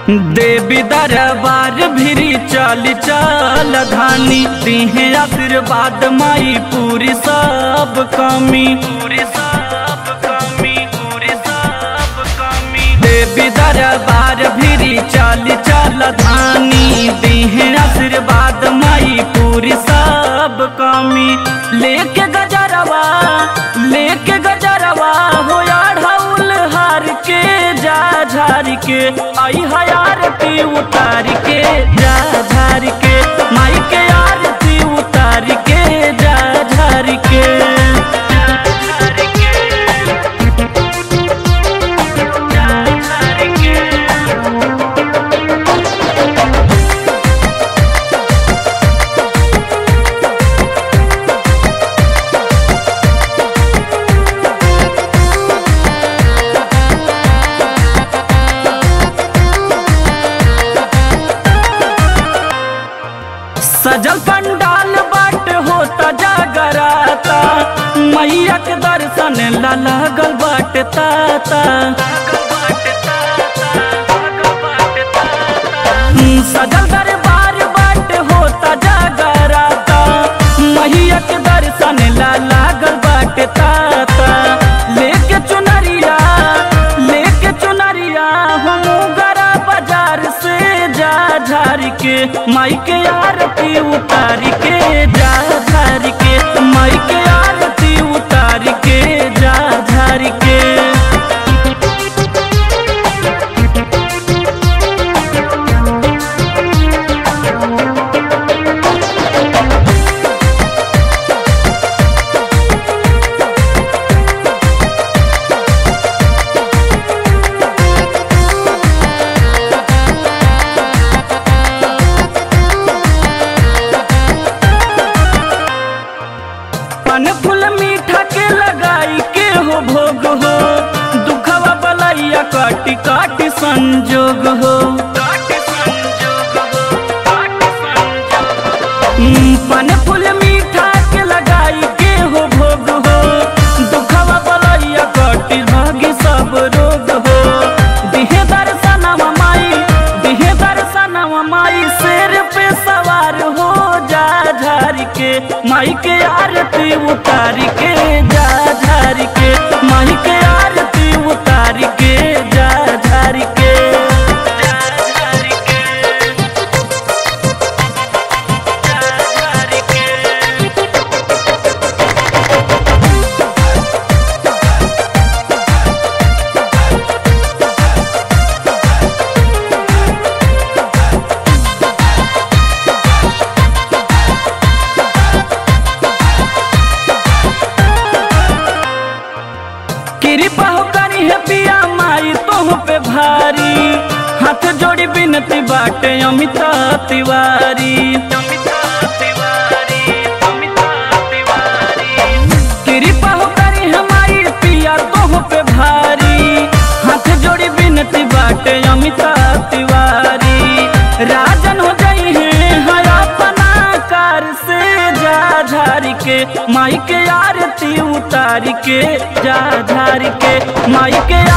देवी दरबार भिरी चल चल धानी तिहे आशीर्वाद माई पूरी सब कमी पूरी सब कमी पूरी सब कमी देवी दरबार भिरी चल चल धानी तिहे आशीर्वाद माई पूरी सब कमी लेके गजरवा लेके गजरवा हो ढौल हार के जा झार के आई हयारती उतार के जा झार के माई के आरती उतार के जा झार के जा झार के जा झार के सजल पंडाल बाट होता जागराता मैया के दर्शन ला लागल बाट ताता सजल दरबार बाट होता जागराता मैया के दर्शन ला लागल बाट ताता लेके चुनरिया लेके चुनरिया हम गरा बाजार से जा झार के माई के आरती उतार के जा झार के माई के आरती उतार के जा झार के पन फूल मीठा के लगाई के हो भोग हो दुखवा बलैया काटी काटी संजोग हो हम्म, पन फूल मीठा के लगाई के हो भोग हो दुखवा बलैया काटी भागी सब रोग हो दिहे दर्शनवा माई दिहे दर्शनवा माई शेर पे सवार हो जा झार के माई के आरती उतार के जा झार के माई के आरती उतार के जा झार के जा झार के जा झार के कृपा हो करी है पिया माई तोह पे भारी हाथ जोड़ी बिनती बाटे अमिता तिवारी कृपा हो करी है माई पिया तोह पे भारी हाथ जोड़ी बिनती बाटे अमिता तिवारी राजन हो जाई है हर अपना कार से जा झार के माई के आरती उतार के जा झार के माई के